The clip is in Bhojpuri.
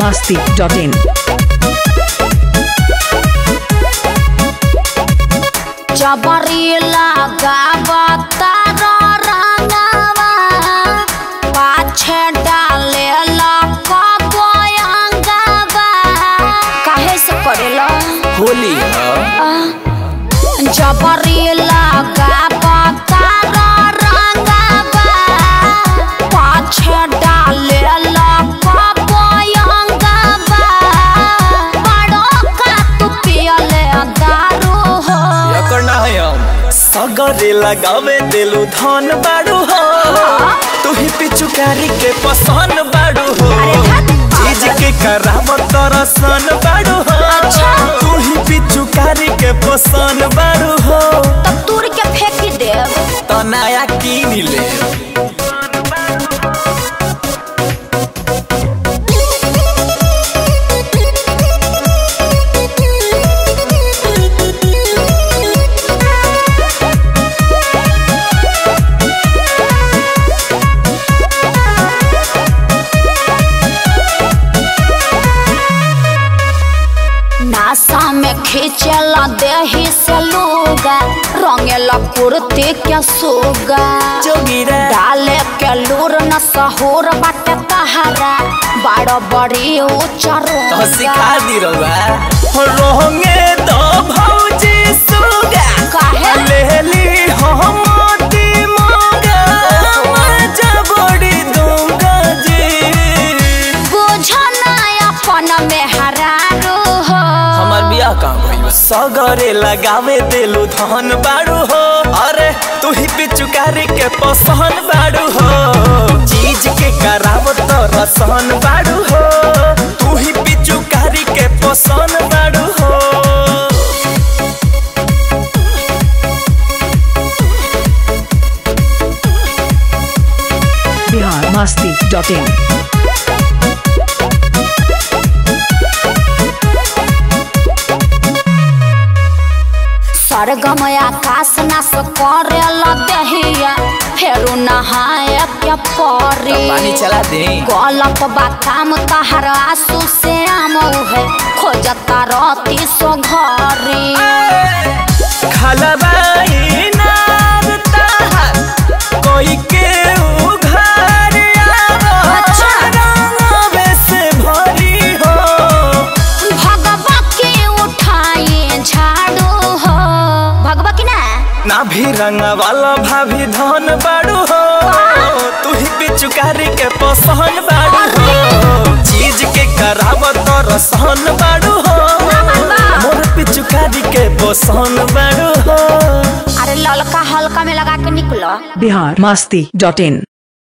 masti.in. जबरी लगावता रंगवा पाछे डाले लकबयंगवा काहे से करेला होली ह जबरी लगावता रंगवा पाछे डाले लकबयंगवा बड़ो का तू पियले दारू हो एकर ना है हम सगरे लगावे देलू धन बाड़ू हो तू ही पिचुकारी के पसंद बाड़ू हो चीज के कराव तरसन बाड़ू हो अच्छा। तू ही पिचुकारी के पसंद बाड़ू हो तब तूर के फेंक देव तो नया कीन ले नासा में खींचला देही से लूगा रंगेला कुर्ती के सूगा जोगिरा डाले के लूर न सहूर बाटे तहरा बड़ बड़ी ऊंचा तो सिखा रोगा दी रउआ रोंगे तो भौजी सुगा काहे? लेली हम मोती मोगा मजा बड़ी दूंगा जी बुझ ना अपन में हरारू हो हमार बियाह कहाँ भइल सगरे लगावे देलू धन बाड़ू हो अरे तू ही पिचुकारी के पसंद बाड़ू हो चीज के कराव तो रसन बाड़ू हो तू ही पिचुकारी के पसंद बाड़ू हो Bihar masti.in. सरगम आकाश नास करे लदहिया फेरू नहाए के परी पानी चला दे गलप बा काम तहर आंसू से आम है खोजता रती सो घरी खलबाई नार ताहर कोई के उघार अच्छा। रंगवे से भरी हो भगवा के उठाए झाड़ू हो भगवा की ना ना भी रंग वाला भाभी धन बाड़ू हो तू ही पिचुकारी के पसंद बाड़ू हो चीज के कराव तो रसन बाड़ू हो मोर पिचुकारी के पसंद बाड़ू हो अरे ललका हल्का में लगा के निकलो Bihar masti.in.